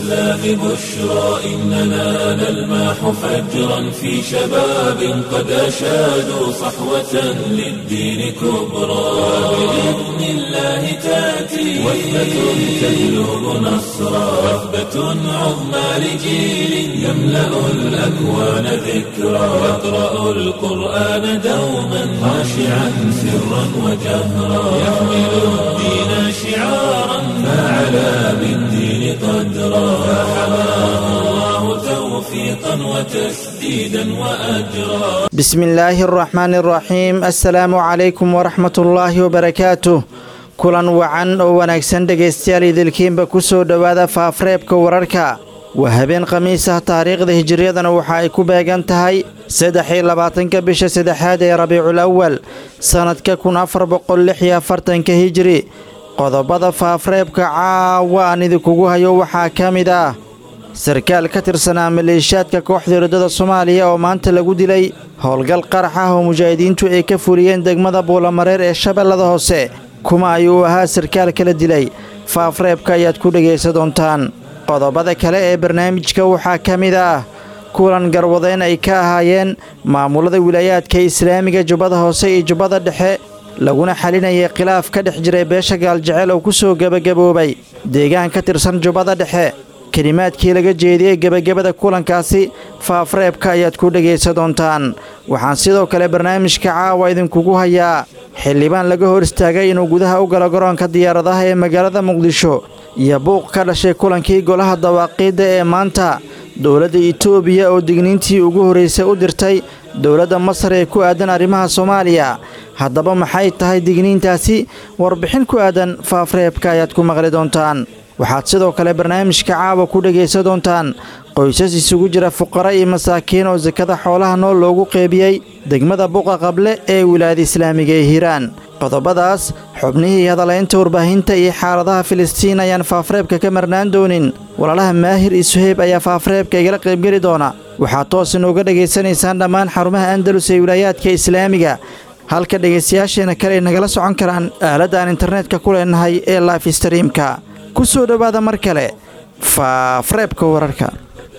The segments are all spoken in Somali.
الإسلام بشرى إننا نلمح فجرا في شباب قد أشادوا صحوة للدين كبرى بإذن الله تأتي وثبة تهلب نصرا وثبة عظمى لجيل يملأ الأكوان ذكرا يقرأ القرآن دوما خاشعا سرا وجهرا يحمل الدين شعارا فعلى بالدين قدرا فحماه الله توفيقا وتسديدا وأجرا بسم الله الرحمن الرحيم السلaamu calaykum waraxmat ullaahi wabarakaatuh kulan wacan oo wanaagsan dhegaystayaal idilkiinba ku soo dhowaada faafreebka wararka waa habeen khamiis ah taariikhda hijiriyadana waxa ay ku beegan tahay saddex iyo labaatanka bisha saddexaad ee rabiicul awal sannadka kun afar boqol lix iyo afartanka hijiri qodobada faafreebka caawa aan idinkugu hayo waxaa ka mid ah sarkaal ka tirsanaa maleeshiyaadka kooxda riddada soomaaliya oo maanta lagu dilay howlgal qarax ah oo mujaahidiintu ay ka fuliyeen degmada buulamareer ee shabeellada hoose kuma ayuu ahaa sarkaal kala dilay faafreebka ayaad ku dhegaysa doontaan qodobada kale ee barnaamijka waxaa ka mid ah kulan garwadeyn ay ka ahaayeen maamulada wilaayaadka islaamiga jubbada hoose iyo jubbada dhexe laguna xalinayay khilaaf ka dhex jiray beesha gaaljecel oo ku soo gebagaboobay deegaan ka tirsan jubbada dhexe kelimaadkii laga jeediyey gebagabada kulankaasi faafreebka ayaad ku dhegaysa doontaan waxaan sidoo kale barnaamijka caawa idinkugu hayaa xildhibaan laga hor istaagay inuu gudaha u galo garoonka diyaaradaha ee magaalada muqdisho iyo buuq ka dhashay kulankii golaha dawaaqiidda ee maanta dowladda itoobiya oo digniintii ugu horraysay u dirtay dowladda masar ee ku aadan arrimaha soomaaliya haddaba maxay tahay digniintaasi warbixin ku aadan faafreebka ayaad ku maqli doontaan waxaad sidoo kale barnaamijka caawa ku dhegaysa doontaan qoysas isugu jira fuqara iyo masaakiin oo sakada xoolaha nool loogu qeybiyey degmada buqa qable ee wilaayada islaamiga ee hiiraan qodobadaas xubnihii hadalaynta warbaahinta iyo xaaladaha filistiin ayaan faafreebka ka marnaan doonin walaalaha maahir iyo suheyb ayaa faafreebka igala qaybgeli doona waxaad toos inooga dhegaysanaysaan dhammaan xarumaha andalus ee wilaayaadka islaamiga halka dhegaystayaasheena kale ay nagala socon karaan aaladda aan internetka ku leenahay ee life streamka ku soo dhowaada mar kale faafreebka wararka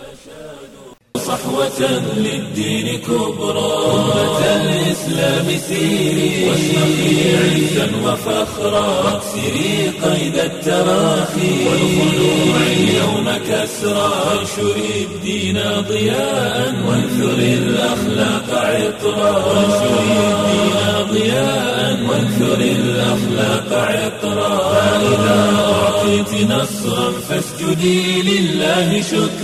صحوة للدين كبرى أمة الإسلام سيري واشرقي عزا وفخرا واكسري قيد التراخي والخلوع اليوم كسرى وانشري الدين ضياء وانثري الأخلاق عطرا وانشري الدين ضياء وانثري الأخلاق عطرا فإذا أعطيت نصرا فاسجدي لله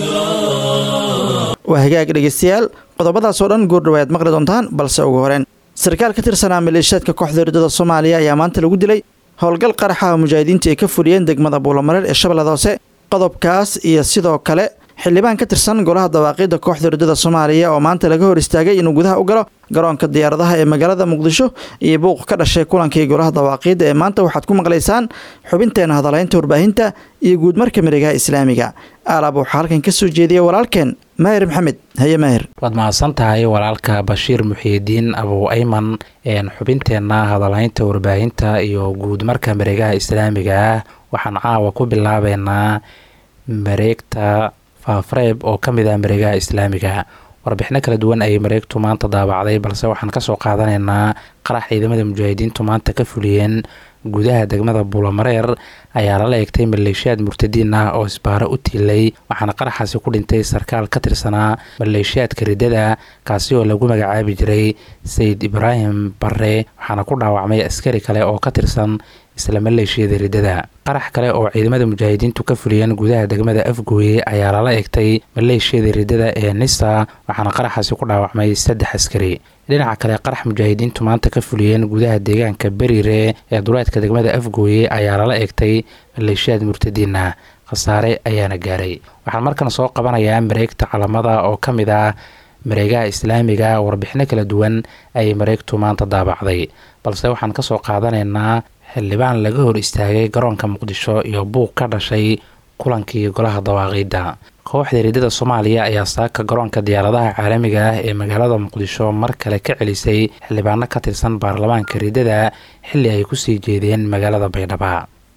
شكرا waa hagaag dhegaystayaal qodobadaasoo dhan goordhowaad maqli doontaan balse ugu horeen sarkaal ka tirsanaa maleeshiyaadka kooxda riddada soomaaliya ayaa maanta lagu dilay howlgal qaraxa mujaahidiintu ay ka fuliyeen degmada buulamareer ee shabeellada hoose qodobkaas iyo sidoo kale xildhibaan ka tirsan golaha dawaaqiidda kooxda riddada soomaaliya oo maanta laga hor istaagay inuu gudaha u galo garoonka diyaaradaha ee magaalada muqdisho iyo buuq ka dhashay kulankii golaha dawaaqiidda ee maanta waxaad ku maqlaysaan xubinteena hadalaynta warbaahinta iyo guudmarka miregaha islaamiga alaab waxaa halkan ka soo jeediya walaalkeen maahir maxamed haye maahir waad mahadsan tahay walaalka bashiir muxiidiin abu ayman xubinteenna hadalaynta warbaahinta iyo guudmarka mareegaha islaamiga ah waxaan caawa ku bilaabeynaa mareegta faafreeb oo ka mid ah mareegaha islaamiga warbixino kala duwan ayay mareegtu maanta daabacday balse waxaan kasoo qaadanaynaa qarax ciidamada mujaahidiintu maanta ka fuliyeen gudaha degmada buulamareer ayaa lala eegtay maleeshiyaad murtadiin ah oo isbaaro u tiilay waxaana qaraxaasi ku dhintay sarkaal ka tirsanaa maleeshiyaadka riddada kaasi oo lagu magacaabi jiray sayid ibraahim bare waxaana ku dhaawacmay askari kale oo ka tirsan isla maleeshiyada riddada qarax kale oo ciidamada mujaahidiintu ka fuliyeen gudaha degmada afgooye ayaa lala eegtay maleeshiyada riddada ee nisa waxaana qaraxaasi ku dhaawacmay saddex askari dhinaca kale qarax mujaahidiintu maanta ka fuliyeen gudaha deegaanka beriire ee duleedka degmada afgooye ayaa lala eegtay maleeshiyaad murtadiin ah khasaare ayaana gaaray waxaan markan soo qabanayaa mareegta calamada oo ka mid ah mareegaha islaamiga warbixino kala duwan ayay mareegtu maanta daabacday balse waxaan kasoo qaadanaynaa xildhibaan laga hor istaagay garoonka muqdisho iyo buuq ka dhashay kulankii golaha dawaaqiidda kooxda riddada soomaaliya ayaa saaka garoonka diyaaradaha caalamiga ah ee magaalada muqdisho mar kale ka celisay xildhibaano ka tirsan baarlamaanka riddada xilli ay kusii jeedeen magaalada baydhaba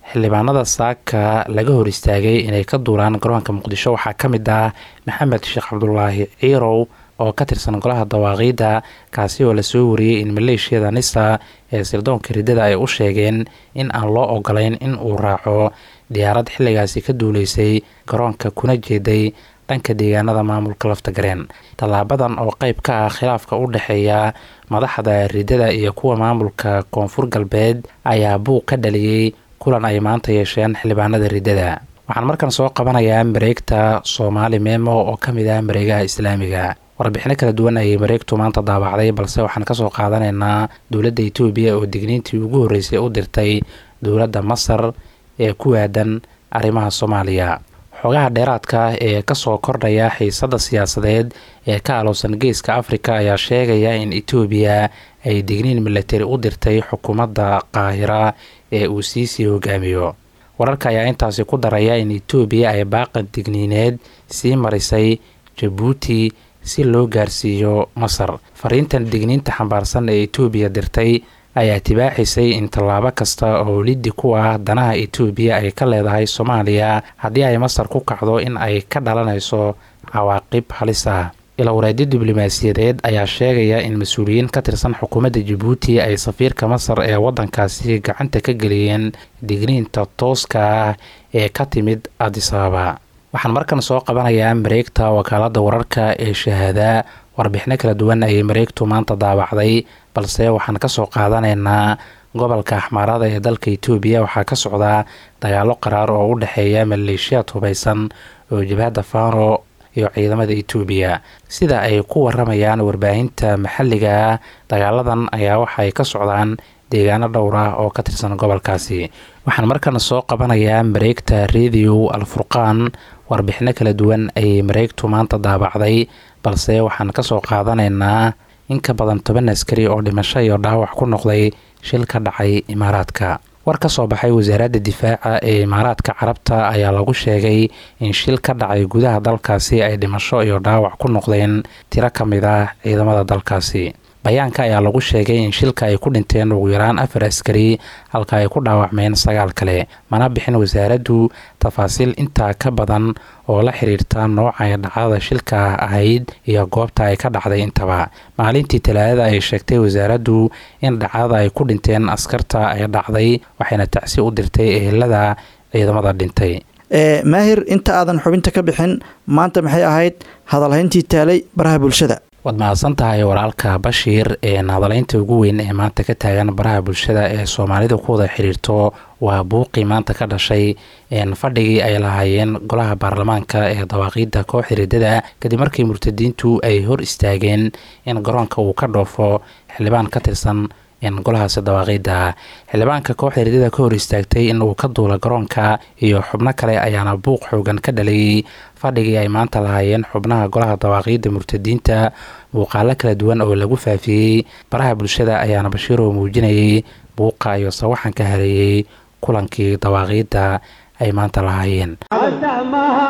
xildhibaanada saaka laga hor istaagay inay ka duulaan garoonka muqdisho waxaa ka mid ah maxamed sheekh cabdulaahi ciirow oo ka tirsan golaha dawaaqiidda kaasi oo lasoo wariyey in maleeshiyada nisa ee sirdoonka riddada ay u sheegeen in aan loo ogolayn in uu raaco diyaarad xilligaasi ka duuleysay garoonka kuna jeeday dhanka deegaanada maamulka laftagareen tallaabadan oo qeyb ka ah khilaafka u dhexeeya madaxda riddada iyo kuwa maamulka koonfur galbeed ayaa buuq ka dhaliyey kulan ay maanta yeesheen xildhibaanada riddada waxaan markan soo qabanayaa mareegta soomaali memo oo ka mid ah mareegaha islaamiga warbixino kala duwan ayay mareegtu maanta daabacday balse waxaan kasoo qaadanaynaa dowladda etoobiya oo digniintii ugu horreysay u dirtay dowladda masar ee ku aadan arrimaha soomaaliya xogaha dheeraadka ee kasoo kordhaya xiisadda siyaasadeed ee ka alowsan geeska afrika ayaa sheegaya in etoobiya ay digniin milatari u dirtay xukuumadda qaahira ee uu siisii hogaamiyo wararka ayaa intaasi ku daraya in etoobiya ay baaqan digniineed sii marisay jabuuti si loo gaarsiiyo masar fariintan digniinta xambaarsan ee etoobiya dirtay ayaa tibaaxisay in tallaabo kasta oo liddi ku ah danaha etoobiya ay ka leedahay soomaaliya haddii ay masar ku kacdo in ay ka dhalanayso cawaaqib halis ah ilawareedyo diblomaasiyadeed ayaa sheegaya in mas-uuliyiin ka tirsan xukuumadda jabuuti ay safiirka masar ee waddankaasi gacanta ka geliyeen digniinta tooska ah ee ka timid adisababa waxaan markan soo qabanayaa mareegta wakaaladda wararka ee shahaada warbixino kala duwan ayay mareegtu maanta daabacday balse waxaan kasoo qaadanaynaa gobolka axmaarada ee dalka etoobiya waxaa ka socdaa dagaalo qaraar oo u dhexeeya maleeshiyaad hubaysan oo jabhadda fano iyo ciidamada etoobiya sida ay ku waramayaan warbaahinta maxalliga ah dagaaladan ayaa waxaay ka socdaan deegaano dhowr ah oo ka tirsan gobolkaasi waxaan markana soo qabanayaa mareegta radio alfurqaan warbixino kala duwan ayay mareegtu maanta daabacday balse waxaan kasoo qaadanaynaa in ka badan toban askari oo dhimasho iyo dhaawac ku noqday shil ka dhacay imaaraadka war ka soo baxay wasaaradda difaaca ee imaaraadka carabta ayaa lagu sheegay in shil ka dhacay gudaha dalkaasi ay dhimasho iyo dhaawac ku noqdeen tiro ka mid ah ciidamada dalkaasi bayaanka ayaa lagu sheegay in shilka ay ku dhinteen ugu yaraan afar askari halka ay ku dhaawacmeen sagaal kale mana bixin wasaaraddu tafaasiil intaa ka badan oo la xiriirta nooca dhacdada shilka ahayd iyo goobta ay ka dhacday intaba maalintii talaadada ay sheegtay wasaaraddu in dhacdada ay ku dhinteen askarta ay dhacday waxayna tacsi u dirtay ehelada ciidamada dhintay maahir inta aadan xubinta ka bixin maanta maxay ahayd hadalhayntii taalay baraha bulshada waad mahadsan tahay walaalka bashiir ee hadalaynta ugu weyn ee maanta ka taagan baraha bulshada ee soomaalida ku wada xiriirto waa buuqii maanta ka dhashay fadhigii ay lahaayeen golaha baarlamaanka ee dawaaqiidda kooxda riddada kadib markii murtadiintu ay hor istaageen in garoonka uu ka dhoofo xildhibaan ka tirsan golahaasi dawaaqiidda xildhibaanka kooxda riddada ka hor istaagtay in uu ka duula garoonka iyo xubno kale ayaana buuq xoogan ka dhalayay fadhigii ay maanta lahaayeen xubnaha golaha dawaaqiidda murtadiinta muuqaalo kala duwan oo lagu faafiyey baraha bulshada ayaana bashiiroo muujinayay buuqa iyo sawaxanka hareeyey kulankii dawaaqiidda ay maanta lahaayeen ansah maaha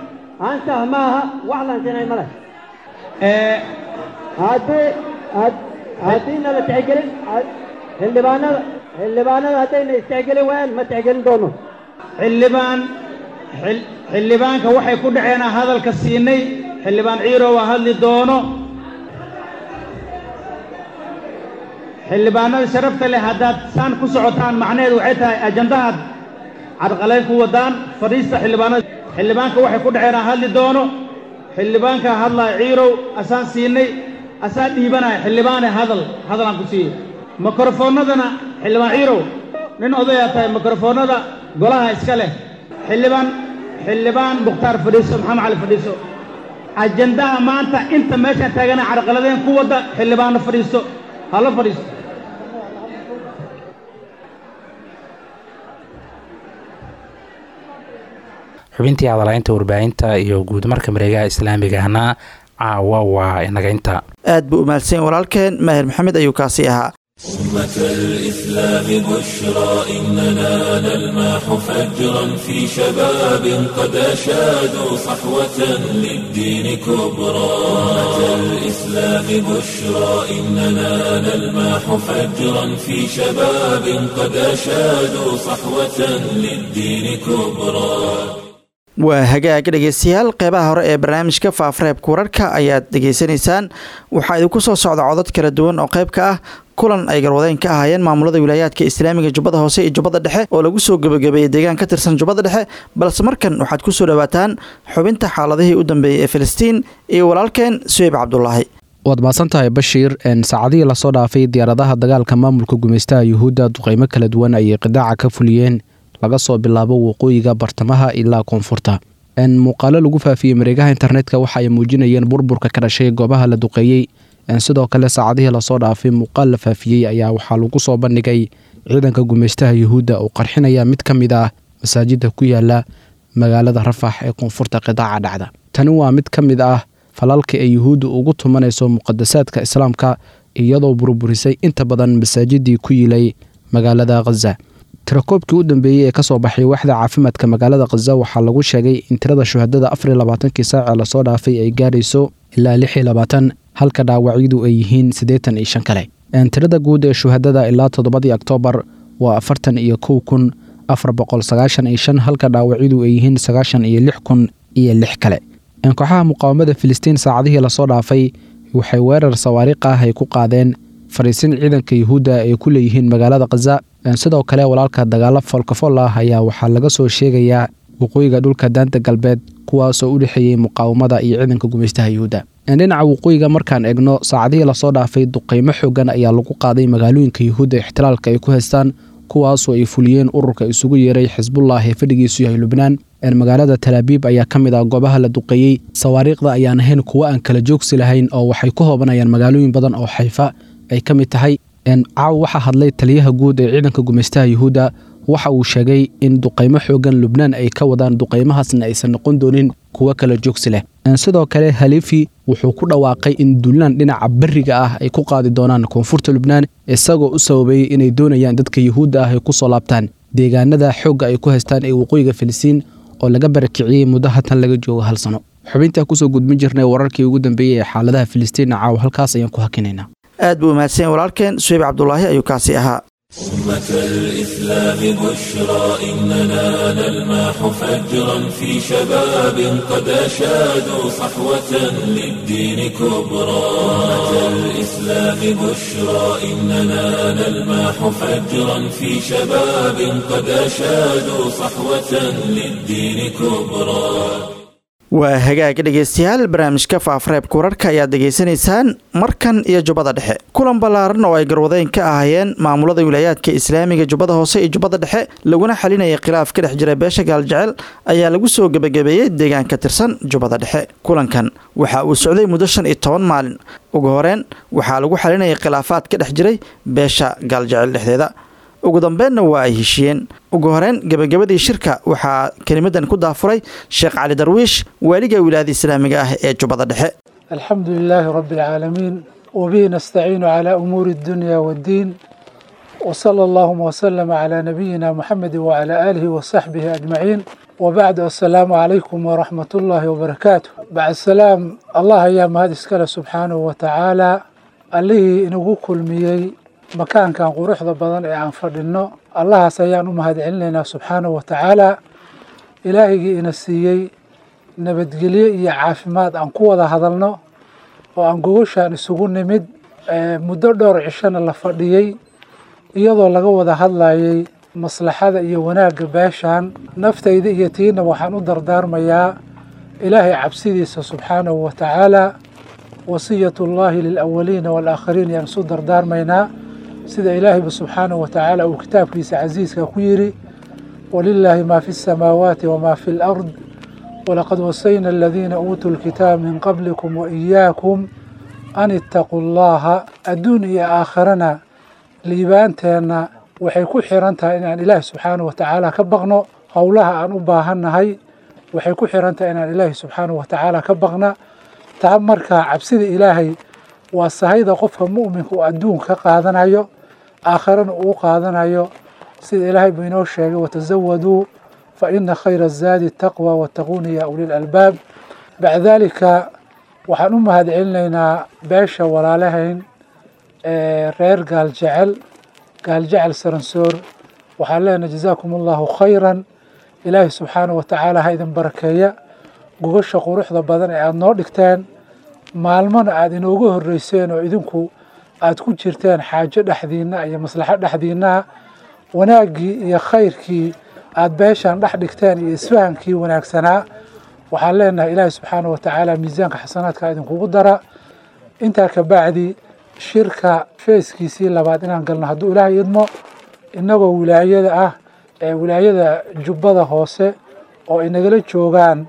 ansah maaha wax lansinay male haddii haddiina la tixgelin xildhibaanada xildhibaanada haddayna istixgelin waayaan ma tixgelin doono xildhibaan xildhibaanka waxay ku dhaceen aan hadalka siinay xildhibaan ciirow aan hadli doono xildhibaanada sharafta leh haddaad saan ku socotaan macnaheedu waxay tahay ajandahaad cadqalayn ku wadaan fadhiista xildhibaanada xildhibaanka waxay ku dhaceen aan hadli doono xildhibaanka hadlaya ciirow asaan siinay asaa dhiibanaya xildhibaane hadal hadalaan ku siiyey mikrofoonnadana xildhibaan ciirow nin odayaa tahay mikrofoonnada golaha iska leh xildhibaan xildhibaan mukhtaar fadhiiso maxamed cali fadhiiso ajandaha maanta inta meeshaan taagana carqaladeen ku wadda xildhibaanno fadhiisto hala fadhiisto xubintii hadalaynta warbaahinta iyo guud marka mareegaha islaamigahna caawa waa inaga inta aad buu umahadsan walaalkeen maahir maxamed ayuu kaasi ahaa أمة الإسلام بشرى إننا نلمح فجرا في شباب قد أشادوا صحوة للدين كبرى أمة الإسلام بشرى إننا نلمح فجرا في شباب قد أشادوا صحوة للدين كبرى waa hagaag dhegeystayaal qeybaha hore ee barnaamijka faafreebka wararka ayaad dhegeysanaysaan waxaa idinku soo socda codod kala duwan oo qayb ka ah kulan ay garwadeen ka ahaayeen maamulada wilaayaadka islaamiga jubbada hoose iyo jubbada dhexe oo lagu soo gebagabeeyey deegaan ka tirsan jubbada dhexe balse markan waxaad ku soo dhowaataan xubinta xaaladihii u dambeeyey ee filistiin iyo walaalkeen suheyb cabdulaahi waad mahadsantahay bashiir saacadihii lasoo dhaafay diyaaradaha dagaalka maamulka gumeystaha yuhuudda duqeymo kala duwan ayay qidaaca ka fuliyeen laga soo bilaabo waqooyiga bartamaha ilaa koonfurta muuqaalo lagu faafiyey mareegaha internetka waxa ay muujinayeen burburka ka dhashay goobaha la duqeeyey sidoo kale saacadihii lasoo dhaafay muuqaal la faafiyey ayaa waxaa lagu soo bandhigay ciidanka gumeystaha yuhuudda oo qarxinaya mid ka mid ah masaajida ku yaala magaalada rafax ee koonfurta qidaaca dhacda tani waa mid ka mid ah falalka ee yuhuudda ugu tumanayso muqadasaadka islaamka iyadoo burburisay inta badan masaajidii ku yilay magaalada khaza tirakoobkii u dambeeyey ee kasoo baxay waaxda caafimaadka magaalada khaza waxaa lagu sheegay in tirada shuhadada afariy labaatankii saace lasoo dhaafay ay gaarayso ilaa lix iyo labaatan halka dhaawacyadu ay yihiin siddeetan iyo shan kale tirada guud ee shuhadada ilaa toddobadii oktoobar waa afartan iyo kow kun afar boqol sagaashan iyo shan halka dhaawacyadu ay yihiin sagaashan iyo lix kun iyo lix kale kooxaha muqaawamada filistiin saacadihii lasoo dhaafay waxay weerar sawaariikh ah ay ku qaadeen fariisin ciidanka yuhuudda ay ku leeyihiin magaalada khaza sidoo kale walaalka dagaalo foolkafol ah ayaa waxaa laga soo sheegayaa waqooyiga dhulka daanta galbeed kuwaasoo u dhexeeyey muqaawamada iyo ciidanka gumeystaha yuhuudda dhinaca waqooyiga markaan egno saacadihii lasoo dhaafay duqeymo xoogan ayaa lagu qaaday magaalooyinka yuhuudda ixtilaalka ay ku haystaan kuwaasoo ay fuliyeen ururka isugu yeeray xisbullah ee fadhigiisu yahay lubnaan magaalada talaabiib ayaa ka mid ah goobaha la duqeeyey sawaariikhda ayaan ahayn kuwo aan kala joogsi lahayn oo waxay ku hoobanayaan magaalooyin badan oo xayfa ay ka mid tahay caaw waxaa hadlay taliyaha guud ee ciidanka gumeystaha yuhuudda waxa uu sheegay in duqeymo xoogan lubnaan ay ka wadaan duqeymahaasna aysan noqon doonin kuwo kala joogsi leh sidoo kale halifi wuxuu ku dhawaaqay in duulaan dhinaca beriga ah ay ku qaadi doonaan koonfurta lubnaan isagoo u sababeeyey inay doonayaan dadka yuhuudda ah ay ku soo laabtaan deegaanada xoogga ay ku haystaan ee waqooyiga filistiin oo laga barakiciyey muddo hatan laga joogo hal sano xubintaa kusoo gudbin jirnay wararkii ugu dambeeyey ee xaaladaha filistiinna caaw halkaas ayaan ku hakinaynaa aad buu mahadsan walaalkeen suheyb cabdulaahi ayuu kaasi ahaa أمة الإسلام بشرى إننا نلمح فجرا في شباب قد أشادوا صحوة للدين كبرى أمة الإسلام بشرى إننا نلمح فجرا في شباب قد أشادوا صحوة للدين كبرى waa hagaag dhegeystayaal barnaamijka faafreebka wararka ayaad degeysanaysaan markan iyo jubbada dhexe kulan ballaaran oo ay garwadeyn ka ahaayeen maamulada wilaayaadka islaamiga jubbada hoose iyo jubbada dhexe laguna xalinayay khilaaf ka dhex jira beesha gaaljecel ayaa lagu soo gebagabeeyey deegaan ka tirsan jubbada dhexe kulankan waxa uu socday muddo shan iyo toban maalin ugu horeen waxaa lagu xalinayay khilaafaad ka dhex jiray beesha gaaljecel dhexdeeda ugu dambeenna waa ay heshiiyeen ugu horeen gebagabadii shirka waxaa kelimadan ku daafuray sheekh cali darwiish waaliga wilaayada islaamiga ah ee jubbada dhexe الحمد لله رب العالمين وبه نستعين على أمور الدنيا والدين وصلى اللهم وسلم على نبينا محمد وعلى آله وصحبه أجمعين وبعد السلام عليكم ورحمة الله وبركاته بعد السلام الله يا مهد اسكال سبحانه وتعالى اللي إنه كل ميي مكان كان قروح بدن عن فردنا الله سيان مهد علينا سبحانه وتعالى إلهي إنسيي nabadgelyo iyo caafimaad aan ku wada hadalno oo aan gogoshaan isugu nimid muddo dhowr cishona la fadhiyey iyadoo laga wada hadlayay maslaxada iyo wanaagga beeshaan naftayda iyo tiina waxaan u dardaarmayaa ilaahay cabsidiisa subxaanahu wa tacaala wasiyatullaahi lilawaliina waalaakhiriin yaan isu dardaarmaynaa sida ilaahayba subxaanahu wa tacaala uu kitaabkiisa casiiska ku yidhi walilaahi maa fi samaawaati wamaa fi lard ولقد وصينا الذين أوتوا الكتاب من قبلكم وإياكم أن اتقوا الله الدنيا آخرنا liibaanteenna waxay ku xiran tahay inaan ilaahi subxaanahu wa tacaala ka baqno howlaha aan u baahannahay waxay ku xiran tahay inaan ilaahi subxaanahu wa tacaala ka baqna taa markaa cabsida ilaahay waa sahayda qofka mu'minka uu adduunka ka qaadanayo aakharana uu qaadanayo sida ilaahay buu inoo sheegay watasawaduu fa ina khayra azaadi taqwa wattaquuni ya ulil albaab bacda daalika waxaan u mahad celinaynaa beesha walaalahayn ee reer gaaljecel gaaljecel saransoor waxaan leenahay jazaakum allahu khayran ilaahay subxaanahu watacaala ha idin barakeeya gogasha quruxda badan ee aada noo dhigteen maalmona aada inooga horreyseen oo idinku aada ku jirteen xaajo dhexdiinna iyo maslaxo dhexdiinnaha wanaaggii iyo khayrkii aada beeshan dhex dhigteen iyo isfahankii wanaagsanaa waxaan leenahay ilaahay subxaanahu watacaala miisaanka xasanaadka idinkugu dara intaa ka bacdi shirka feeskiisii labaad inaan galno hadduu ilaahay idmo innagoo wilaayada ah ee wilaayada jubbada hoose oo inagala joogaan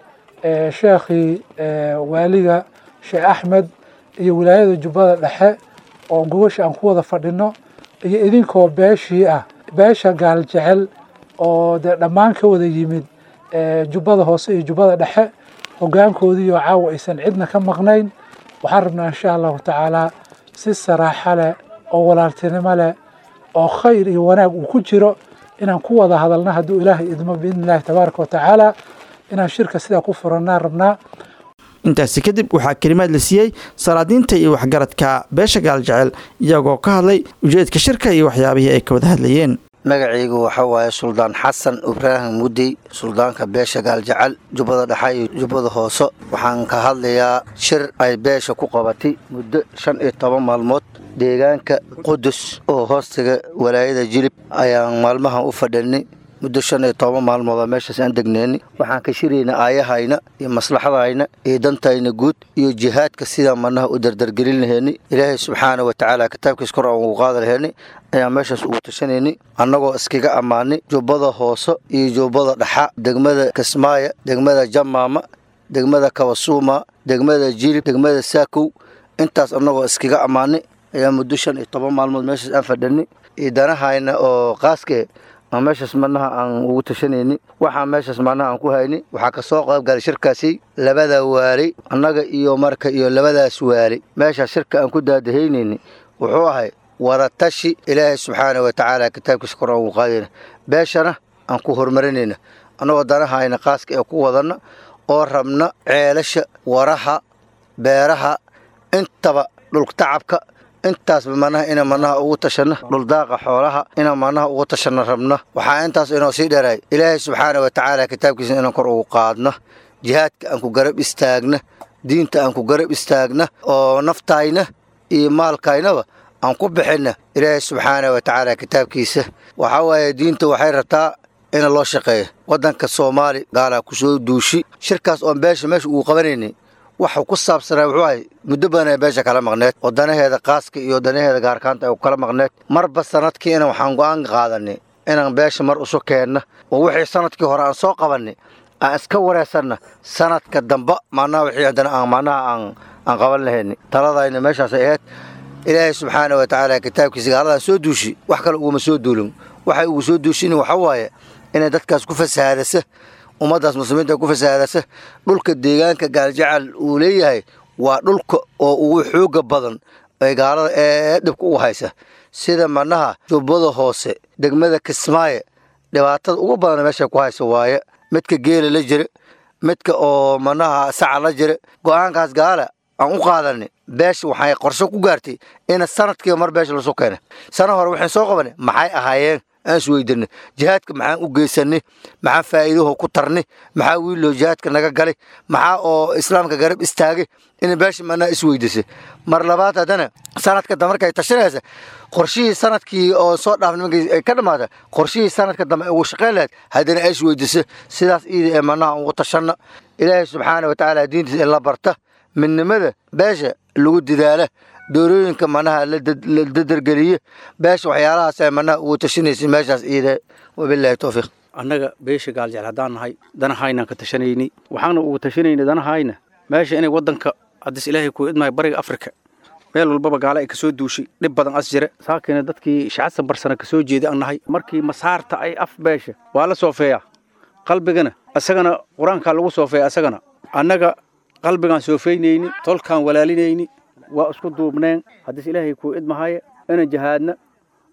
sheekhii waaliga sheekh axmed iyo wilaayada jubbada dhexe oo gogasha aan ku wada fadhino iyo idinkoo beeshii ah beesha gaal jecel oo dee dhammaan ka wada yimid jubbada hoose iyo jubbada dhexe hogaankoodiioo caawa aysan cidna ka maqnayn waxaan rabnaa insha allahu tacaalaa si saraaxo leh oo walaaltinimo leh oo khayr iyo wanaag uu ku jiro inaan ku wada hadalna hadduu ilaahay idmo biidni illahi tabaaraka wa tacaala inaan shirka sidaa ku furannaa rabnaa intaasi kadib waxaa kelimaad la siiyey salaadiinta iyo waxgaradka beesha gaaljecel iyagoo ka hadlay ujeedka shirka iyo waxyaabihii ay ka wada hadlayeen magacaygu waxa waaye suldaan xasan ibraahim mudey suldaanka beesha gaaljecel jubbada dhexe iyo jubbada hoose waxaan ka hadlayaa shir ay beesha ku qabatay muddo shan iyo toban maalmood deegaanka qudus oo hoostiga walaayada jilib ayaan maalmahan u fadhinay muddo shan iyo toban maalmoodoo meeshaas aan degneenay waxaan ka shirayna aayahayna iyo maslaxadayna iyo dantayna guud iyo jihaadka sidaan manaha u dardargelin laheynay ilaahay subxaana wa tacaala kitaabkiis kor aan ugu qaada laheynay ayaan meeshaas ugu tashanaynay annagoo iskaga ammaanay jubbada hoose iyo jubbada dhaxa degmada kismaayo degmada jamaama degmada kabasuuma degmada jilib degmada saakow intaas annagoo iskaga ammaanay ayaa muddo shan iyo toban maalmood meeshaas aan fadhinay iyo danahayna oo qaaskee aan meeshaas manaha aan ugu tashanayni waxaa meeshaas manaha aan ku haynay waxaa ka soo qaybgalay shirkaasi labada waali annaga iyo marka iyo labadaas waali meeshaas shirka aan ku daadahaynayni wuxuu ahay wadatashi ilaahay subxaana wa tacaala kitaabkiisa kor aan ugu qaadayna beeshana aan ku horumarinayna annagoo danahayna qaaska ee ku wadanna oo rabna ceelasha waraha beeraha intaba dhultacabka intaasba manaha ina manaha ugu tashanna dhuldaaqa xoolaha ina manaha ugu tashanna rabna waxaa intaas inoo sii dheeraay ilaahay subxaana wa tacaala kitaabkiisa inaan kor ugu qaadna jihaadka aan ku garab istaagna diinta aan ku garab istaagna oo naftayna iyo maalkaynaba aan ku bixinna ilaahay subxaana wa tacaala kitaabkiisa waxaa waaye diinta waxay rabtaa ina loo shaqeeya waddanka soomaali gaalaa ku soo duushi shirkaas oon beesha meesha ugu qabanaynay waxuu ku saabsanaa wuxuu ahay muddo badan ay beesha kala maqneed oo danaheeda qaaska iyo danaheeda gaarkaanta ay kala maqneed marba sanadkii ina waxaan go'aan qaadanay inaan beesha mar isu keenna oo wixii sanadkii hore aan soo qabannay aan iska wareysanna sanadka damba macnaha wixii haddana aan macnaha aan aan qaban lahayni taladayna meeshaasay ahayd ilaahay subxaana wa tacaala kitaabkiisa gaaladan soo duushi wax kale uguma soo duulin waxay ugu soo duushin waxa waaye inay dadkaas ku fasahaadasa ummaddaas muslimiinta ku fasahaadasa dhulka deegaanka gaaljacal uu leeyahay waa dhulka oo ugu xooga badan ee gaalada ee dhibka ugu haysa sida manaha jubbada hoose degmada kismaaye dhibaatada ugu badan meesha ku haysa waaye midka geela la jira midka oo manaha saca la jira go'aankaas gaala aan u qaadanay beesha waxay qorshe ku gaartay ina sanadkiiba mar beesha lasoo keena sana hore waxaan soo qabanay maxay ahaayeen aan isweydanay jihaadka maxaan u geysanay maxaa faa'iidaho ku tarnay maxaa wiiloo jihaadka naga galay maxaa oo islaamka garab istaagay ina beesha manaa isweydisay mar labaad haddana sanadka dambe markay tashanaysa qorshihii sanadkii oo soo dhaaf nimankii ay ka dhamaata qorshihii sanadka dambe ugu shaqayn lahayd haddana ay isweydisa sidaas iida ee manaha ugu tashanna ilaahay subxaana wa tacaala diintiisa in la barta midnimada beesha lagu didaala doorooyinka manaha la dadargeliye beesha waxyaalahaas ay manaha ugu tashanaysa meeshaas iida wabilaahi towfiiq annaga beesha gaaljecel haddaan nahay danahaynaan ka tashanaynay waxaana ugu tashanayna danahayna meesha inay waddanka haddis ilaahay kuu idmahay bariga afrika meel walbaba gaala ay kasoo duushay dhib badan as jira saakina dadkii shacadsan barsana kasoo jeeda aan nahay markii masaarta ay af beesha waa la soofeeyaa qalbigana isagana qur-aankaa lagu soofeeya isagana annaga qalbigaan soofeynayni tolkaan walaalinayni waa isku duubneen haddis ilaahay kuu idmahaya inaan jihaadna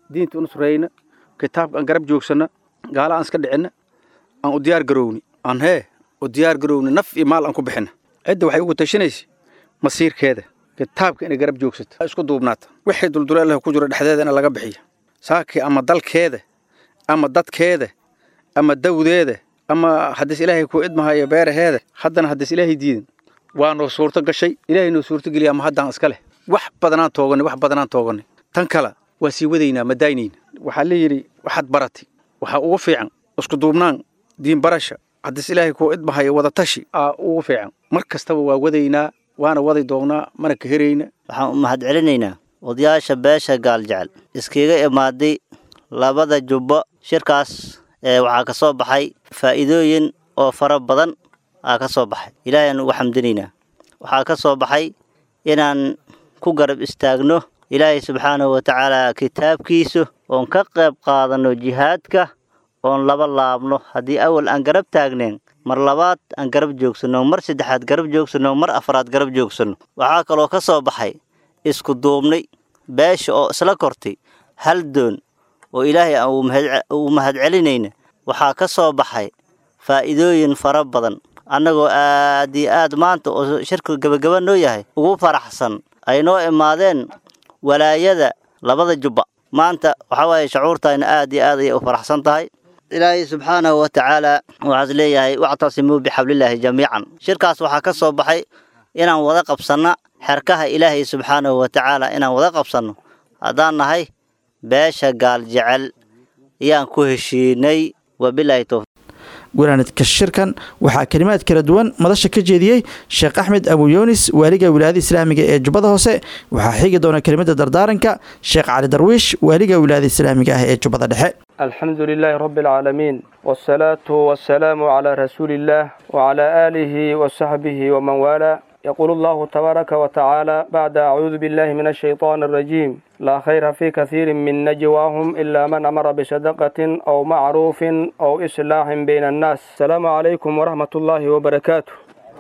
diinta u nusrayna kitaabka aan garab joogsanna gaala aan iska dhicinna aan u diyaar garowni aan hee u diyaar garowni naf iyo maal aan ku bixina cidda waxay ugu tashanaysa masiirkeeda kitaabka inay garab joogsato isku duubnaata wixii dulduleelaha ku jiro dhexdeeda in laga bixiyo saakii ama dalkeeda ama dadkeeda ama dawdeeda ama haddiis ilaahay ku idmahayo beeraheeda haddana haddiis ilaahay diidin waa noo suurto gashay ilaahay noo suurto geliya ama haddaan iska leh wax badanaan tooganay wax badanaan tooganay tan kale waa sii wadaynaa ma daaynayna waxaa la yidhi waxaad barati waxaa ugu fiican isku duubnaan diin barasha haddiis ilaahay ku idmahayo wadatashi aa ugu fiican mar kastaba waa wadaynaa waana wadi doonnaa mana ka herayna waxaan u mahad celinaynaa odayaasha beesha gaaljecel iskaga imaaday labada jubbo shirkaas ee waxaa ka soo baxay faa'iidooyin oo fara badan aa ka soo baxay ilaahayaan ugu xamdinaynaa waxaa ka soo baxay inaan ku garab istaagno ilaahay subxaanahu wa tacaala kitaabkiisu oon ka qayb qaadanno jihaadka oon laba laabno haddii awal aan garab taagneen mar labaad aan garab joogsanno mar saddexaad garab joogsanno mar afraad garab joogsanno waxaa kaloo ka soo baxay isku duubnay beesha oo isla kortay hal doon oo ilaahay aan uu mahad celinayna waxaa ka soo baxay faa'iidooyin fara badan annagoo aad iyo aad maanta oo shirka gebagaba noo yahay ugu faraxsan ay noo imaadeen walaayada labada jubba maanta waxaa waaye shacuurtayna aad iyo aad ayay u faraxsan tahay ilaahay subxaanahu wa tacaala waxaas leeyahay wactasimuu bixablillaahi jamiican shirkaas waxaa ka soo baxay inaan wada qabsanna xerkaha ilaahay subxaanahu wa tacaala inaan wada qabsanno haddaan nahay beesha gaal jecel ayaan ku heshiinay wabilaahi towfiiq gunaanidka shirkan waxaa kelimaad kala duwan madasha ka jeediyey sheekh axmed abuyunis waaliga wilaayada islaamiga ee jubbada hoose waxaa xigi doona kelimada dardaaranka sheekh cali darwiish waaliga wilaayada islaamiga ah ee jubbada dhexe الحمد لله رب العالمين والصلاة والسلام على رسول الله وعلى آله وصحبه ومن والاه يقول الله تبارك وتعالى بعد أعوذ بالله من الشيطان الرجيم لا خير في كثير من نجواهم إلا من أمر بصدقة أو معروف أو إصلاح بين الناس السلام عليكم ورحمة الله وبركاته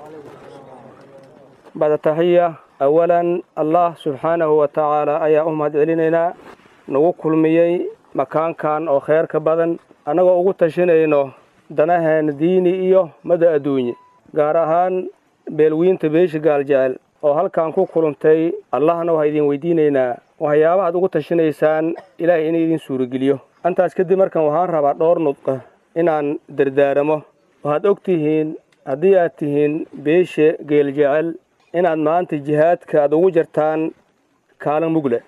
بعد تحية أولا الله سبحانه وتعالى أيا أمهد علينا نوكل ميي makaankan oo kheyr ka badan annagoo ugu tashanayno danaheena diini iyo mada adduunye gaar ahaan beelwiinta beesha gaaljecel oo halkan ku kulantay allahna waxaa idin weydiinaynaa waxyaabahaad ugu tashanaysaan ilaahay inay idin suurageliyo intaas kadib markan waxaan rabaa dhowr nudqa inaan dardaaramo waxaad og tihiin haddii aad tihiin beesha geeljecel inaad maanta jihaadka aad ugu jartaan kaalin mugle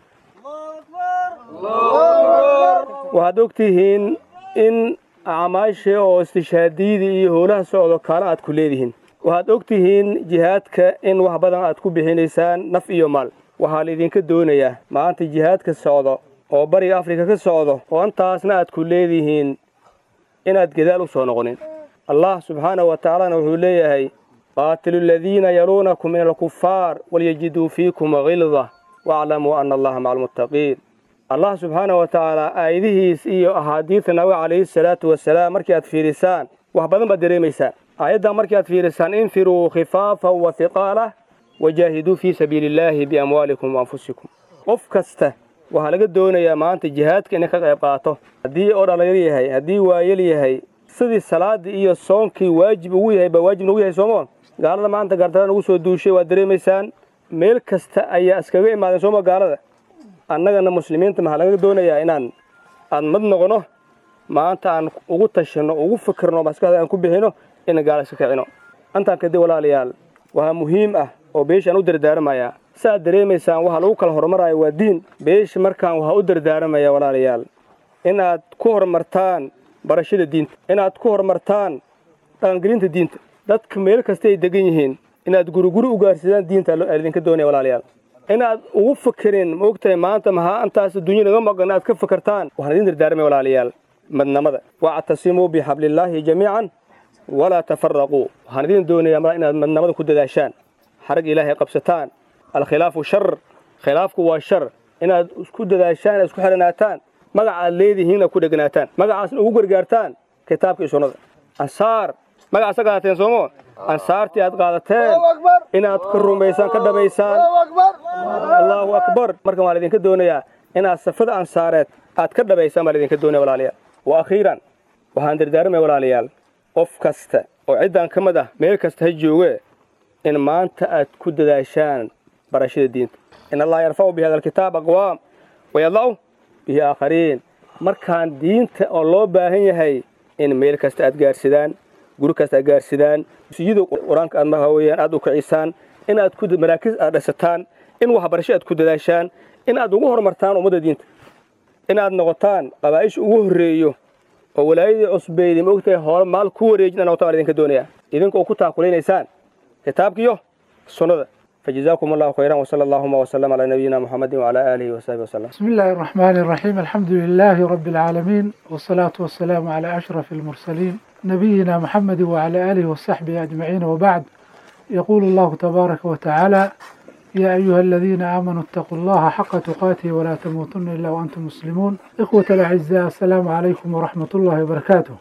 waxaad og tihiin in acmaasha oo istishaadiyada iyo howlaha socdo kaala aad ku leedihiin waxaad og tihiin jihaadka in wax badan aad ku bixinaysaan naf iyo maal waxaa laydinka doonayaa maanta jihaadka socdo oo bariga afrika ka socdo oo intaasna aad ku leedihiin inaad gadaal u soo noqonin allah subxaanahu wa tacaalana wuxuu leeyahay qaatilu aladiina yaluunakum min alkufaar walyajiduu fiikum hilda waaclamuu ana allaha maca almuttaqiin allah subxaana wa tacaala aayadihiis iyo axaadiidta nabiga calayhi salaatu wasalaam markii aad fiirisaan wax badan baad dareemaysaan aayaddan markii aad fiirisaan infiruu khifaafan wa hiqaalah wajaahiduu fii sabiili illaahi biamwaalikum waanfusikum qof kasta waxaa laga doonayaa maanta jihaadka inay ka qayb qaato haddii oo dhallinyar yahay haddii waayel yahay sidii salaaddii iyo soonkii waajib ugu yahay baa waajib nagu yahay soomo gaalada maanta gaardaraan ugu soo duushay waad dareemaysaan meel kasta ayaa iskaga imaadeen sooma gaalada annagana muslimiinta maxaa laga doonayaa inaan aan mad noqono maanta aan ugu tashanno ugu fikirno maskaxda aan ku bixino inaan gaala iska kicino intaan kadib walaalayaal waxaa muhiim ah oo beeshaan u dardaaramayaa saaad dareemaysaan waxaa lagu kala hormaraya waa diin beesha markaan waxaa u dardaaramayaa walaalayaal inaad ku horumartaan barashada diinta inaad ku horumartaan dhaqangelinta diinta dadka meel kasta ay degan yihiin inaad guriguri u gaarsidaan diinta idinka doonaya walaalayaal inaad ugu fakerin maogtahay maanta maxaa intaas adduunya naga maqan aad ka fakartaan waxaan idin dardaarmay walaalayaal madnamada wactasimuu bixablillaahi jamiican walaa tafaraquu waxaan idin doonayaa inaad madnamada ku dadaashaan xarag ilaahay qabsataan alkhilaafu shar khilaafku waa shar inaad isku dadaashaan inaad isku xiranaataan magaca aad leedihiin aad ku dheganaataan magacaasna ugu gargaartaan kitaabka iyo sunnada ansaar magacaasa qaadateen soomo ansaartii aad qaadateen inaad ka rumaysaan ka dhabaysaan allaahu akbar markan waan idinka doonayaa inaad safada ansaareed aad ka dhabaysaan baa laydinka doonaya walaalayaal wa akhiiran waxaan dardaarmaya walaalayaal qof kasta oo ciddan ka mid ah meel kasta ha jooge in maanta aad ku dadaashaan barashada diinta in allaha yarfacu bi hada alkitaab aqwaam wayadlacu bihi aakhariin markaan diinta oo loo baahan yahay in meel kasta aad gaarsidaan guri kasta aad gaarsidaan siyada qur-aanka aad maha weeyaan aad u kicisaan in aad ku maraakiis aad dhisataan in waxbarasho aad ku dadaashaan in aad ugu horumartaan ummadda diinta in aad noqotaan qabaa'isha ugu horreeyo oo walaayadii cusbeydi ma ogtahay hoole maal ku wareejin noqotaan baan idinka doonaya idinka oo ku taakulaynaysaan kitaabkiyo sunnada فجزاكم الله خيرا وصلى اللهم وسلم على نبينا محمد وعلى آله وصحبه وسلم بسم الله الرحمن الرحيم الحمد لله رب العالمين والصلاة والسلام على أشرف المرسلين نبينا محمد وعلى آله وصحبه أجمعين وبعد يقول الله تبارك وتعالى يا أيها الذين آمنوا اتقوا الله حق تقاته ولا تموتن إلا وأنتم مسلمون إخوة الأعزاء السلام عليكم ورحمة الله وبركاته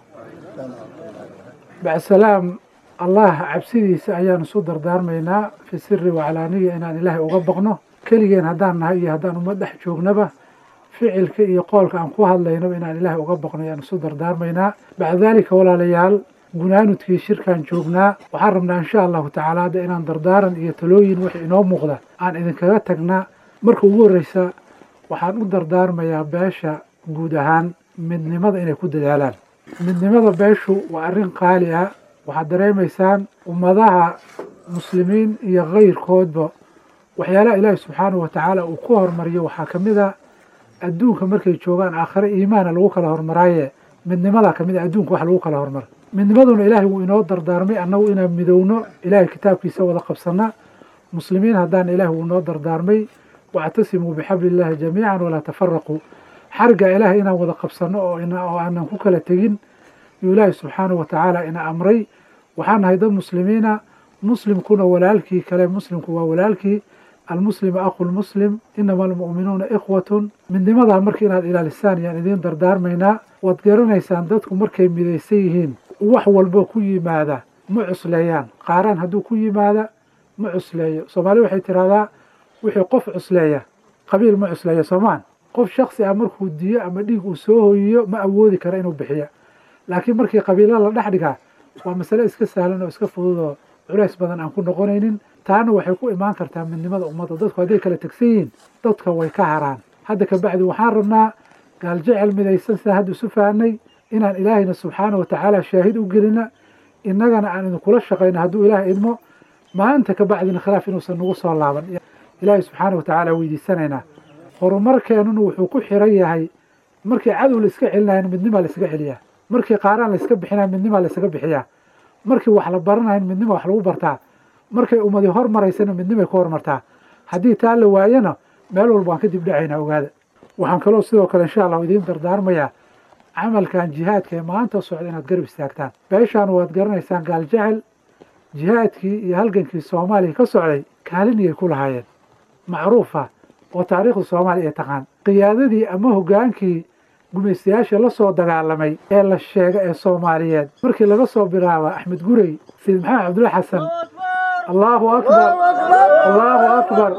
بعد السلام allah cabsidiisa ayaanu isu dardaarmaynaa fi siri wacalaaniya inaan ilaahay uga baqno keligeen haddaan nahay iyo haddaan uma dhex joognaba ficilka iyo qoolka aan ku hadlaynaba inaan ilaahay uga baqno ayaan isu dardaarmaynaa bacda daalika walaalayaal gunaanudkii shirkaan joognaa waxaan rabnaa insha allahu tacaala hadda inaan dardaaran iyo talooyin wix inoo muuqda aan idinkaga tagnaa marka ugu horreysa waxaan u dardaarmayaa beesha guud ahaan midnimada inay ku dadaalaan midnimada beeshu waa arrin qaali ah waxaad dareemaysaan ummadaha muslimiin iyo kayrkoodba waxyaalaha ilaahi subxaanahu watacaala uu ku hormariyo waxaa ka mid a adduunka markay joogaan aakhare iimaana lagu kala hormaraaye midnimadaa ka mid a adduunka wax lagu kala hormara midnimaduna ilaahay wuu inoo dardaarmay annagu inaan midowno ilaahay kitaabkiisa wada qabsanna muslimiin haddaan ilaahay wuu inoo dardaarmay wactasimuu bixabli illaahi jamiican walaa tafaraquu xarga ilaahay inaan wada qabsanno oo oo aanan ku kala tegin yuu ilaahay subxaanahu watacaala ina amray waxaan nahay dad muslimiina muslimkuna walaalkii kale muslimku waa walaalkii almuslimu aqu lmuslim inama almu'minuuna ikhwatun midnimadaa marka inaad ilaalisaan yaan idiin dardaarmaynaa waad garanaysaan dadku markay midaysan yihiin wax walbo ku yimaada ma cusleeyaan qaaraan hadduu ku yimaada ma cusleeyo soomaali waxay tidhahdaa wixii qof cusleeya qabiil ma cusleeya soomaan qof shaksi ah markuu diyo ama dhiig uu soo hoyiyo ma awoodi kara inuu bixiya laakiin markii qabiilo la dhex dhigaa waa masale iska sahlan oo iska fudud oo culays badan aan ku noqonaynin taana waxay ku imaan kartaa midnimada ummadda dadku hadday kala tegsan yihiin dadka way ka haraan hadda kabacdi waxaan rabnaa gaaljecel midaysan sidaan hadda isu fahanay inaan ilaahayna subxaana wa tacaala shaahid u gelina innagana aan idinkula shaqayno hadduu ilaah idmo maanta kabacdina khilaaf inuusan nagu soo laaban ilaahay subxaana wa tacaala weydiisanaynaa horumarkeenuna wuxuu ku xiran yahay markii cadow la iska celinayan midnimaa la iska celiyaa markii qaaraan la iska bixinaya midnimaa la isaga bixiyaa markii wax la baranayan midnima wax lagu bartaa markay ummadi hormaraysana midnimay ku hormartaa haddii taa la waayana meel walba waan ka dib dhacaynaa ogaada waxaan kaloo sidoo kale insha allahu idiin dardaarmayaa camalkan jihaadka ee maanta socda inaad garab istaagtaan beeshaan waad garanaysaan gaaljecel jihaadkii iyo halgankii soomaaliya ka socday kaaliniyay ku lahaayeen macruufa oo taariikhda soomaaliya ay taqaan qiyaadadii ama hoggaankii gumaystayaasha la soo dagaalamay ee la sheega ee soomaaliyeed markii laga soo bilaaba axmed gurey sayid maxamed cabdulla xasan allaahu akbar allaahu akbar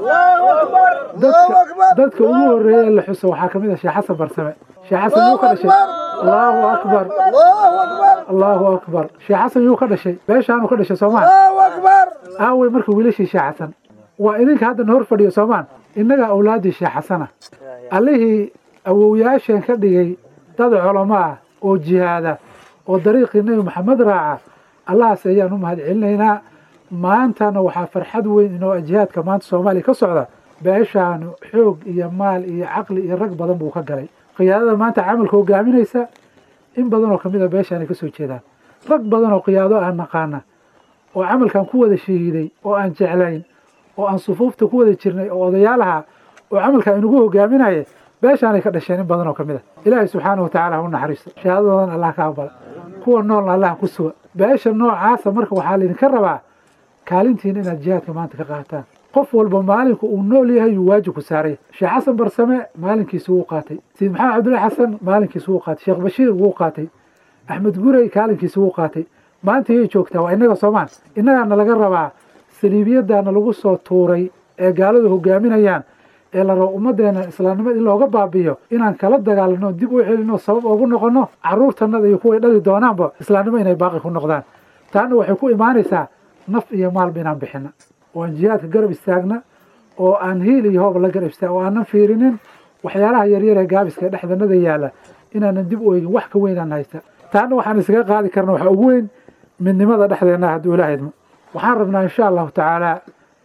dadka dadka ugu horreeya ee la xuso waxaa ka mid ah sheekh xasan barsame sheekh xasan yuu ka dhashay allaahu akbar allaahu akbar sheekh xasan yuu ka dhashay beeshaanuu ka dhashay soomaan aawey marka wiilashii sheekh xasan waa idinka haddana hor fadhiyo soomaan innagaa awlaaddii sheekh xasana allihii awowyaasheen ka dhigay dad culamo ah oo jihaada oo dariiqii nebi maxamed raaca allahaas ayaan u mahad celinaynaa maantana waxaa farxad weyn inoo jihaadka maanta soomaaliya ka socda beeshaanu xoog iyo maal iyo caqli iyo rag badan buu ka galay qiyaadada maanta camalka hogaaminaysa in badan oo kamid a beeshaanay ka soo jeedaan rag badan oo qiyaado aan naqaana oo camalkan ku wada shahiiday oo aan jeclayn oo aan sufuufta ku wada jirnay oo odayaalaha oo camalkan inagu hogaaminaya beeshaanay ka dhasheen in badan oo ka mid a ilaahay subxaana wa tacaala ha u naxariisto shahaadadoodan allah ka aqbala kuwa noolna allah ku suga beesha noocaasa marka waxaa laydinka rabaa kaalintiina inaad jihaadka maanta ka qaataan qof walba maalinku uu nool yahay yuu waajib ku saaray sheekh xasan barsame maalinkiisi wuu qaatay sayid maxamed cabdullahi xasan maalinkiisi wuu qaatay sheekh bashiir wuu qaatay axmed gurey kaalinkiisi wuu qaatay maanta yay joogtaa waa innaga soomaan innagaana laga rabaa saliibiyadaana lagu soo tuuray ee gaaladu hogaaminayaan ee la rabo ummaddeena islaamnimada in looga baabiyo inaan kala dagaalano dib u celino sabab ugu noqono carruurtanada iyo kuway dhali doonaanba islaamnimo inay baaqi ku noqdaan taana waxay ku imaanaysaa naf iyo maalba inaan bixina oo aan jihaadka garab istaagna oo aan hiil iyo hooba la garab istaag oo aanan fiirinin waxyaalaha yaryar ee gaabiska dhexdanada yaalla inaanan dib u eegin wax ka weynaan haysta taana waxaan isaga qaadi karna waxaa ugu weyn midnimada dhexdeenna hadduu ilaaha idmo waxaan rabnaa insha allahu tacaala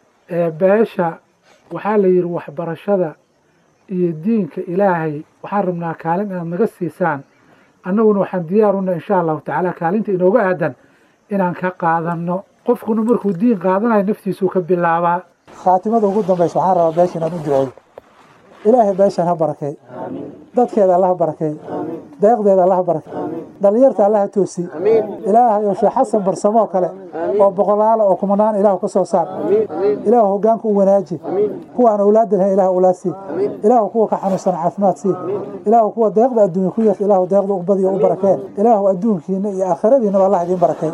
beesha waxaa la yidhi waxbarashada iyo diinka ilaahay waxaan rabnaa kaalin inaad naga siisaan annaguna waxaan diyaaruna insha allahu tacaala kaalinta inooga aadan inaan ka qaadanno qofkuna markuu diin qaadanayo naftiisuu ka bilaabaa khaatimada ugu dambaysa waxaan rabaa beesha inaan u duceeyo ilaahay beeshan ha barakay dadkeeda allaha barakay deeqdeeda allaha barakay dhallinyarta allaha toosi ilaahay oo sheekh xasan barsamoo kale oo boqolaala oo kumanaan ilaahu ka soo saar ilaahu hoggaanka u wanaaji kuwaan awlaadda lahayn ilaahu awlaad sii ilaahu kuwa ka xanuunsan caafimaad sii ilaahu kuwa deeqda adduunya ku yarta ilaahu deeqda u badiyo u barakee ilaahu adduunkiina iyo aakhiradiinaba allah idiin barakay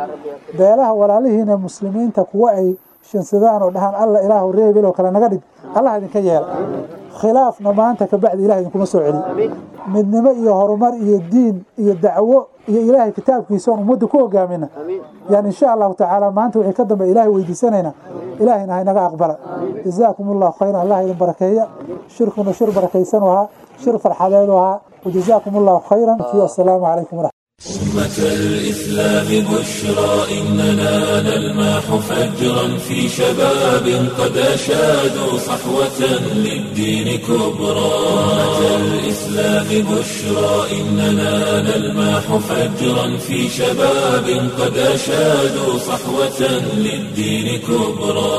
beelaha walaalihiina muslimiinta kuwa ay shansadaan oo dhahaan alla ilaahu reebel oo kale naga dhig allah idinka yeela khilaafna maanta kabacdi ilaah idinkuma soo celi midnimo iyo horumar iyo diin iyo dacwo iyo ilaahay kitaabkiisa oon ummadda ku hogaamina yani insha allahu tacaala maanta wixii ka dambe ilaahay weydiisanayna ilaahayna haynaga aqbala jazaakum allahu khayran allah idin barakeeya shirkuna shir barakaysan u ahaa shir farxadeed u ahaa wajazaakum allahu khayran assalaamu calaykum waraxmat أمة الإسلام بشرى إننا نلماح فجرا في شباب قد أشادوا صحوة للدين كبرى أمة الإسلام بشرى إننا نلماح فجرا في شباب قد أشادوا صحوة للدين كبرى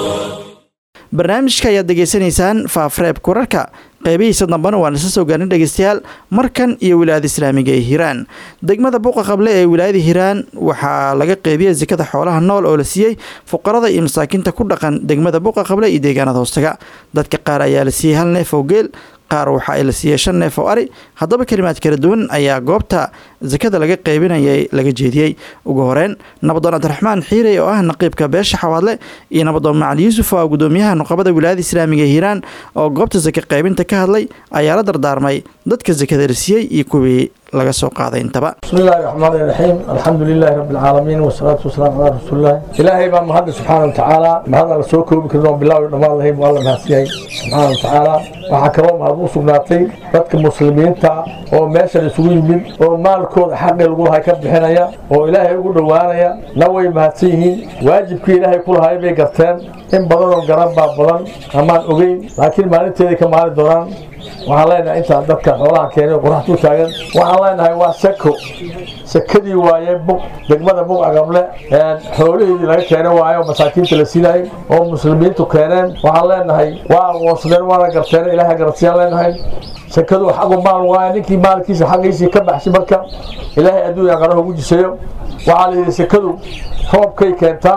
barnaamijka ayaad degeysanaysaan faafreebka wararka qeybihiisa dambana waan isla soo gaarin dhegeystayaal markan iyo wilaayada islaamiga ee hiiraan degmada buuqa qable ee wilaayada hiiraan waxaa laga qeybiyey sikada xoolaha nool oo la siiyey fuqarada iyo masaakiinta ku dhaqan degmada buuqa qable iyo deegaanada hoostaga dadka qaar ayaa la siiyey hal neef oo geel qaar waxa ay la siiyey shan neef oo ari haddaba kalimaad kala duwan ayaa goobta sakada laga qeybinayay laga jeediyey ugu horeyn nabadoon cabdiraxmaan xiirey oo ah naqiibka beesha xawaadle iyo nabadoon macali yuusuf oo ah gudoomiyaha nuqabada wilaayada islaamiga ee hiiraan oo goobta saka qaybinta ka hadlay ayaa la dardaarmay dadka sakada la siiyey iyo kuwii laga soo qaaday intaba بسم الله الرحمن الرحيم الحمد لله رب العالمين والصلاة والسلام على رسول الله إلهي بان مهد سبحانه وتعالى مهد الله سوكو بكرنا بالله ونما الله والله مهسيهي سبحانه وتعالى وحكرا مهد سبناتي ذاتك المسلمين تا oo meesha isugu yimid oo maalkooda xaqi lagu lahay ka bixinaya oo ilaahay ugu dhowaanaya na way mahadsan yihiin waajibkii ilaahay ku lahay bay garteen in badan oo garan baa badan amaan ogeyn laakiin maalinteedii ka maali doonaan waxaan leenahay intaan dadka xoolaha keenay oo qoraxda u taagan waxaan leenahay waa sako sakadii waaye bug degmada bug agable xoolihiidii laga keenay waaye oo masaakiinta la siinayay oo muslimiintu keeneen waxaan leenahay waa aqoonsadeen waana garteen ilaahay garansiyaan leenahay sakadu xaqu maal waaye ninkii maalkiisa xaqiisii ka baxshay marka ilaahay adduunya qaraha ugu jisayo waxaa la yidhi sakadu roobkay keentaa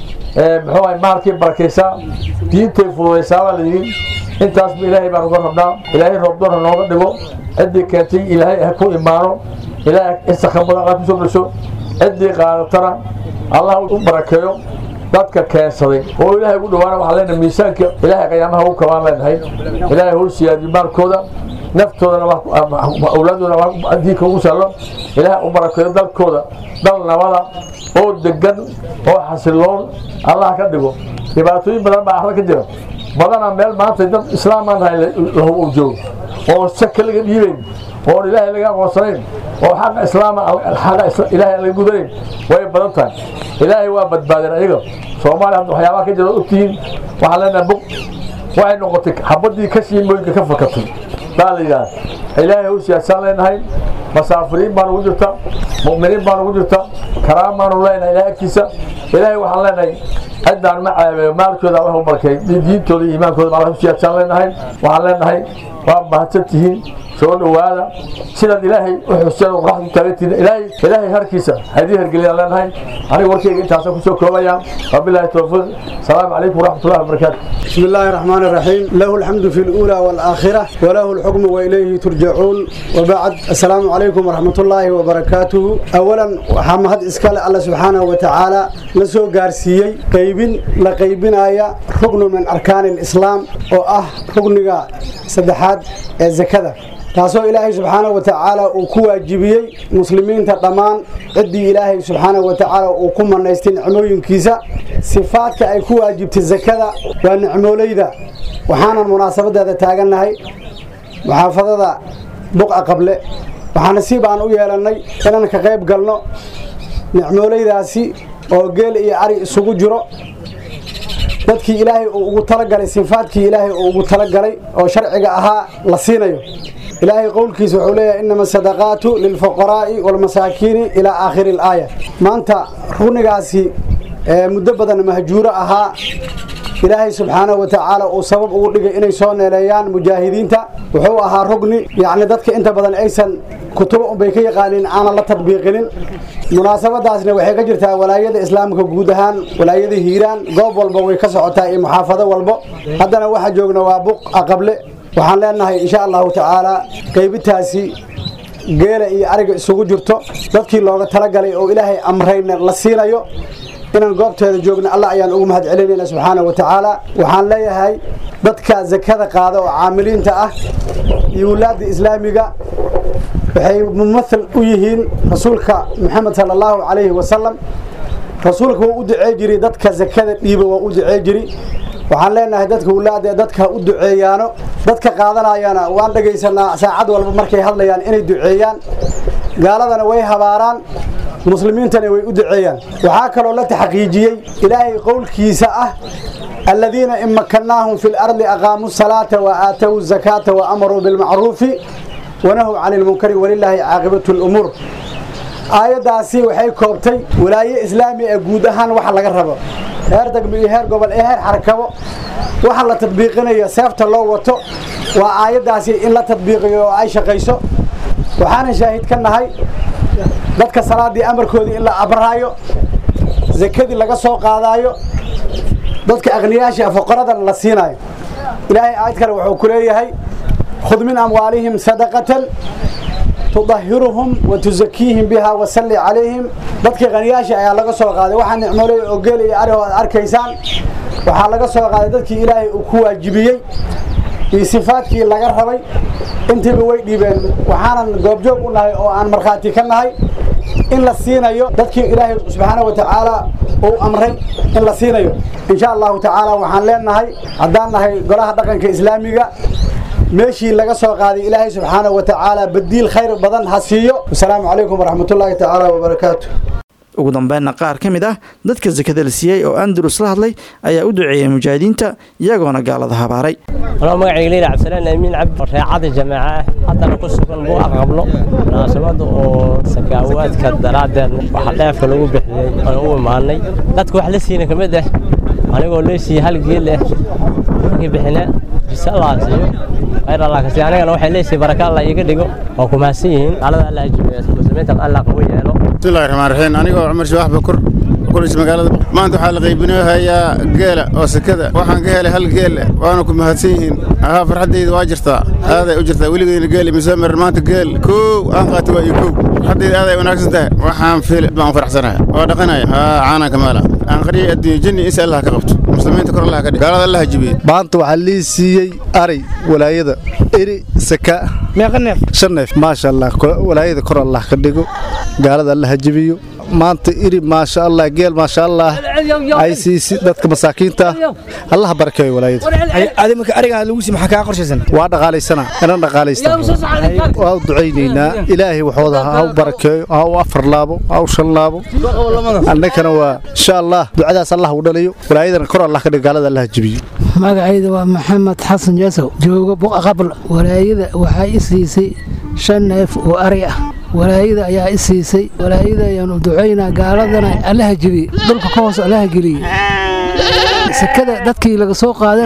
muxuu ahay maalkay barakaysaa diintay fududaysaa baa la yidhi intaasba ilaahay baan uga rabnaa ilaahay roobdoona nooga dhigo ciddii keentay ilaahay ha ku imaano ilaahay istakabada alla kusoo dhasho ciddii qaadatana allah u barakeeyo dadka keensaday oo ilaahay ugu dhawaana waxaa leenahay miisaanka ilaahay qiyaamaha ugu kabaan leenahay ilaahay hol siyaadiyo maalkooda naftoodana awlaadoodana diinka ugu saallo ilaahay u barakeeyo dalkooda dal nabada oo degan oo xasiloon allah ka dhigo dhibaatooyin badan baa arla ka jira badana meel maanta dad islaamaan tahay lahu joogo oo saka laga dhiibayn oo ilaahay laga aqoonsanayn oo xaqa islaama xaqa ilaahay laga gudanayn way badan tahay ilaahay waa badbaadeen ayaga soomaaliya hadda waxyaabaha ka jira ogtihiin waxaan leenahay bug waxay noqotay xabadii ka shiimooyinka ka fakatay baa la yidhaha ilaahay u siyaasaan leenahay masaafiriin baan ugu jirta mu'miniin baan ugu jirta karaam baanu leenahay ilahay agtiisa ilaahay waxaan leenahay ciddaan ma caabeeyo maalkooda allah u barakay diintooda iyo iimaankooda allah u siyaasaan leenahay waxaan leenahay waa mahadsan tihiin soo dhowaada sidaad ilaahay u xuseen oo qoraxda u taagantihiin ilaahay ilaahay harkiisa haddii hergeliyaan leenahay aniga warkayga intaasaan kusoo koobayaa wabilaahi towfiiq asalaamu calaykum waraxmatullahi wabarakaatu بسم الله الرحمن الرحيم له الحمد في الأولى والآخرة وله الحكم وإليه ترجعون وبعد السلام عليكم ورحمة الله وبركاته أولا حمد إسكال الله سبحانه وتعالى نسو قارسيي قيبين لقيبين آية ركن من أركان الإسلام وأه ركن سدحات الزكاة taasoo ilaahay subxaana wa tacaala uu ku waajibiyey muslimiinta dhammaan ciddii ilaahay subxaana wa tacaala uu ku manaystay nicmooyinkiisa sifaadka ay ku waajibtay zakada waa nicmoolayda waxaanan munaasabadeeda taagannahay muxaafadada buqa qable waxaana si baan u yeelannay inaan ka qayb galno nicmoolaydaasi oo geel iyo ari isugu jiro dadkii ilaahay uu ugu talagalay sifaadkii ilaahay uu ugu talagalay oo sharciga ahaa la siinayo ilaahay qowlkiisa wuxuu leeyahay inama sadaqaatu lilfuqaraa'i walmasaakiini ilaa aakhiri alaaya maanta runigaasi muddo badan mahjuuro ahaa ilaahay subxaanahu wa tacaala uu sabab ugu dhigay inay soo neeleeyaan mujaahidiinta wuxuu ahaa rugni yacni dadka inta badan aysan kutubo unbay ka yaqaaniin aanan la tadbiiqinin munaasabadaasna waxay ka jirtaa walaayada islaamka guud ahaan walaayada hiiraan goob walba way ka socotaa iyo muxaafado walbo haddana waxaa joogna waa buq aqable waxaan leenahay insha allahu tacaala qaybitaasi geela iyo ariga isugu jirto dadkii looga talagalay oo ilaahay amrayna la siinayo inaan goobteeda joogna allah ayaan ugu mahad celinayna subxaana wa tacaala waxaan leeyahay dadka zakada qaada oo caamiliinta ah iyo wulaadda islaamiga waxay mumathal u yihiin rasuulka maxamed sala allahu calayhi wasalam rasuulka waa u ducee jiray dadka zakada dhiiba waa u ducee jiri waxaan leenahay dadka wulaada dadka u duceeyaano dadka qaadanayana waan dhagaysanaa saacad walba markay hadlayaan inay duceeyaan gaaladana way habaaraan muslimiintana way u duceeyaan waxaa kaloo la taxqiijiyey ilaahay qowlkiisa ah الذين إن مكناهم في الأرض أقاموا الصلاة وآتوا الزكاة وأمروا بالمعروف ونهوا عن المنكر ولله عاقبة الأمور aayadaasi waxay koobtay walaaye islaami ee guud ahaan waxa laga rabo heer degmo iyo heer gobol ee heer xarakabo waxa la tadbiiqinayo seefta loo wato waa aayadaasi in la tadbiiqiyo oo ay shaqayso waxaana shaahid ka nahay dadka salaadii amarkoodii in la abraayo zakadii laga soo qaadaayo dadka aqniyaasha fuqaradan la siinayo ilaahay aayad kale wuxuu ku leeyahay khud min amwaalihim sadaqatan tudahiruhum wa tuzakiihim biha wasalli calayhim dadkii qaniyaasha ayaa laga soo qaaday waxaa nicmooley oo geel iyo ariho aad arkaysaan waxaa laga soo qaaday dadkii ilaahay uu ku waajibiyey iyo sifaadkii laga rabay intiiba way dhiibeen waxaanan goobjoog u nahay oo aan markhaati ka nahay in la siinayo dadkii ilaahay subxaana wa tacaala uu amray in la siinayo insha allahu tacaala waxaan leenahay haddaan nahay golaha dhaqanka islaamiga meeshii laga soo qaaday ilaahay subxaana wa tacaala badiil khayr badan ha siiyo wasalaamu calaykum waraxmatullaahi tacaala wabarakaatu ugu dambeynna qaar ka mid ah dadka sakada la siiyey oo andalus la hadlay ayaa u duceeyey mujaahidiinta iyagoona gaalada habaaray anoo magacayga leila cabdisalaan amiin cabdi reecada jamaaca ah haddana ku sugan buu aqablo munaasabada oo sakaawaadka daraaddeed waxa dheefka lagu bixiyey aan u imaanay dadka wax la siina ka mid ah anigoo loo siiyey hal geel ah markii bixina bisa allah siiyo khayr allah kasi anigana waxay leesiy baraka allah iiga dhigo waa ku mahadsan yihiin gaalada allah jimeeyo muslimiinta allah qabu yeelo bismillahi raxmaan raxiim anigoo cumar shabax bakur kulis magaalada maanta waxaa la qaybinoo hayaa geela oo sekada waxaan ka helay hal geel waana ku mahadsan yihiin ahaa farxaddayda waa jirtaa aaday u jirtaa weligeyna geel imisoo marin maanta geel kow aan qaata waa iyo kow farxaddayda aaday wanaagsan tahay waxaan fil baan faraxsanahay waa dhaqanaya haa caanaan kamaala aan qariyay adduunyo jinni insi allah ka qabto muslimiinta kor allah ka dhig gaalada allah jibiye maanta waxaa lii siiyey ari walaayada eri saka meeqa neef shan neef maasha allah walaayada kor allah ka dhigo gaalada allah ha jibiyo maanta iri maasha allah geel maasha allah ay siisi dadka masaakiinta allah barakeeyo walaayada marka arigaa lagu sii maxaa kaa qorshaysan waa dhaqaalaysana inaan dhaqaalaysta waa u ducaynaynaa ilaahay waxooda ha u barakeeyo ha u afar laabo ha u shan laabo annagana waa insha allah ducadaas allah u dhaliyo walaayadana kor allah ka dhigo gaalada allah ha jibiyo magacayda waa maxamed xasan jasow jooga buqa qabl walaayada waxaa i siisay shan neef oo ari ah walaayada ayaa i siisay walaayada ayaanu ducaynaa gaaladana allaha jebiye dhulka ka hoos allaha geliye sakada dadkii laga soo qaadana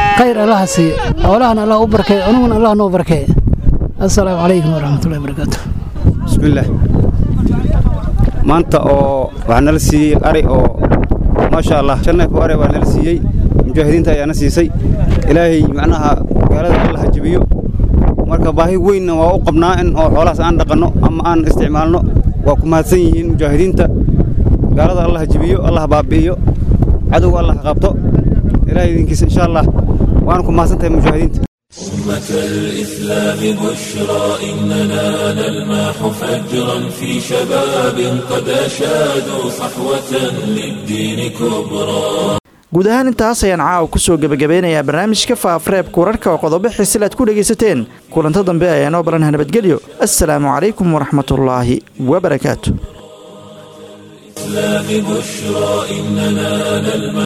khayr allaha siiye xoolahana allah u barkeeye cunuguna allah noo barkeeye assalaamu calaykum waraxmatullahi wabarakaatu bismillaah maanta oo waxaa nala siiyey ari oo maasha allah shan neef oo ari baa nala siiyey mujaahidiinta ayaana siisay ilaahay macnaha gaalada alla ha jebiyo marka baahi weynna waa u qabnaa in oo xoolahaas aan dhaqanno ama aan isticmaalno waa ku mahadsan yihiin mujaahidiinta gaalada allah ha jebiyo allah ha baabi'iyo cadowga allah ha qabto ilaahay idinkiisa insha allah waana ku mahadsan tahay mujaahidiinta أمة الإسلام بشرى إننا نلمح فجرا في شباب قد أشادوا صحوة للدين كبرى guud ahaan intaas ayaan caawa ku soo gebagabeynayaa barnaamijka faafareebka wararka oo qodobo xisil aad ku dhegaysateen kulanto dambe ayaa noo baranha nabadgelyo assalaamu calaykum waraxmatullaahi wabarakaatu الإسلام بشرى إننا نلمح